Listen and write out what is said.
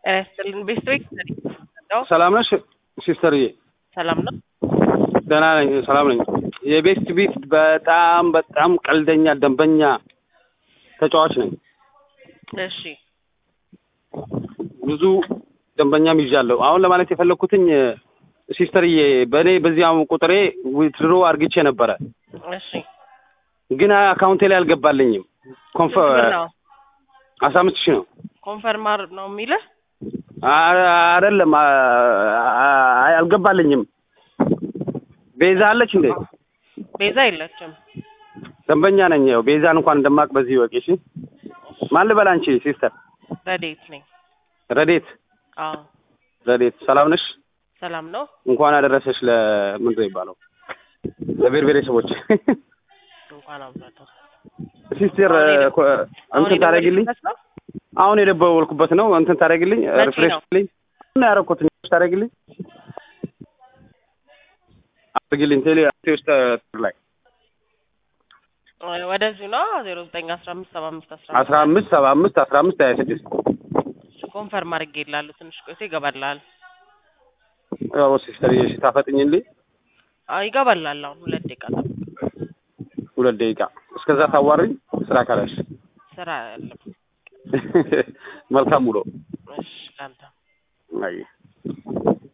ጤና ይስጥልን ቤስቶች ሰላም ነሽ ሲስተርዬ? ሰላም ነው። ደህና ነኝ፣ ሰላም ነኝ። የቤስት ቢት በጣም በጣም ቀልደኛ ደንበኛ ተጫዋች ነኝ። እሺ ብዙ ደንበኛም ይዣለሁ። አሁን ለማለት የፈለግኩትኝ ሲስተርዬ፣ በእኔ በዚያው ቁጥሬ ዊትድሮ አርግቼ ነበረ፣ እሺ ግን አካውንቴ ላይ አልገባልኝም። ኮንፈ ስንት ብር ነው? አስራ አምስት ሺህ ነው። ኮንፈርማር ነው የሚልህ? አ- አይደለም አ- አ- አልገባልኝም። ቤዛ አለች እንዴ? ቤዛ የለችም። ደንበኛ ነኝ። ያው ቤዛን እንኳን እንደማቅ በዚህ ወቂ። እሺ ማን ልበል? አንቺ ሲስተር ረዴት ነኝ። ረዴት። አዎ ረዴት ሰላም ነሽ? ሰላም ነው። እንኳን አደረሰሽ ለምንድን ነው የሚባለው ለብሔር ብሔረሰቦች እንኳን አብዛቶ ሲስተር አሁን የደ- ኮ- እንትን ታደርጊልኝ። ነው አሁን የደወልኩበት ነው። እንትን ታደርጊልኝ፣ መቼ ሪፍሬሽ ነው? ልኝ እና ያደረኩት ታደርጊልኝ አድርጊልኝ ቴሌ ውስጥ ላይ ወደዚሁ ነው ዜሮ ዘጠኝ አስራ አምስት ሰባ አምስት አስራ አስራ አምስት ሰባ አምስት አስራ አምስት ሀያ ስድስት ኮንፈርም አድርጌ ይላሉ። ትንሽ ቆይቶ ይገባልሃል። ያው ሲስተር እሺ ታፈጥኝልኝ አዎ ይገባልሃል። አሁን ሁለት ደቂቃ ጠብቅ። ሁለት ደቂቃ እስከዛ ታዋሪኝ ስራ ካላሽ ስራ ያለም መልካም ውሎ እሺ ለአንተ አይ